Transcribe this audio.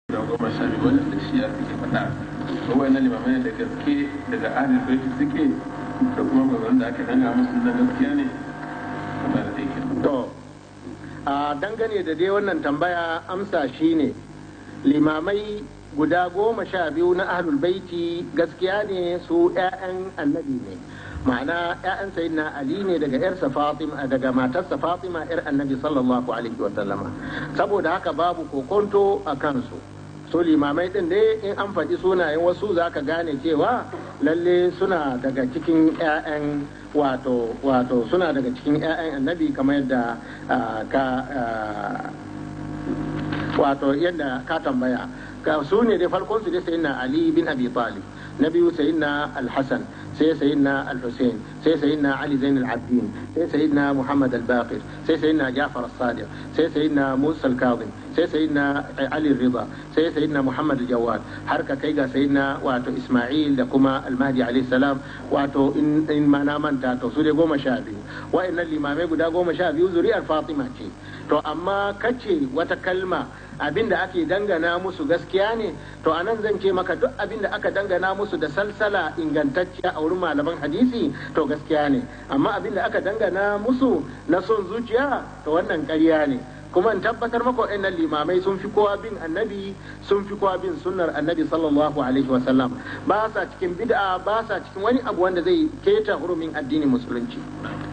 da goma sha biyu wanda da shiya suke faɗa ko wannan limamai da gaske daga ahlul baiti suke da kuma maganganun da aka danga musu na gaskiya ne ba da yake To, a dangane da dai wannan tambaya amsa shine limamai guda goma sha biyu na ahlul baiti gaskiya ne su 'ya'yan annabi ne ma'ana 'ya'yan sayyidina ali ne daga yarsa fatima daga matarsa fatima yar annabi sallallahu alaihi wa sallama saboda haka babu kokonto a kansu so limamai din dai in an faɗi sunayen wasu za ka gane cewa lalle suna daga cikin 'ya'yan wato wato suna daga cikin 'ya'yan annabi kamar yadda ah, ka ah, wato yadda ka tambaya ka su ne dai farkon su dai sayyidina ali bin abi talib na biyu sayyidina al-hasan sai sayyidina al-husain sai sayyidina ali zain al-abdin sai sayyidina muhammad al-baqir sai sayyidina ja'far as-sadiq sai sayyidina musa al-kazim sai sayyidina ali rida sai sayyidina muhammad al-jawad har ka kai ga sayyidina wato isma'il da kuma al-mahdi alayhi salam wato in in ma na manta to su dai goma sha biyu wa'annan limamai guda goma sha biyu zuri'ar fatima ce to amma kace wata kalma abin da ake dangana musu gaskiya ne to anan zan ce maka duk abin da aka dangana musu da salsala ingantacciya a wurin malaman hadisi to gaskiya ne amma abin da aka dangana musu na son zuciya to wannan ƙarya ne kuma in tabbatar maka wa'annan limamai sun fi kowa bin annabi sun fi kowa bin sunnar annabi sallallahu alaihi wa sallam ba sa cikin bid'a ba sa cikin wani abu wanda zai keta hurumin addinin musulunci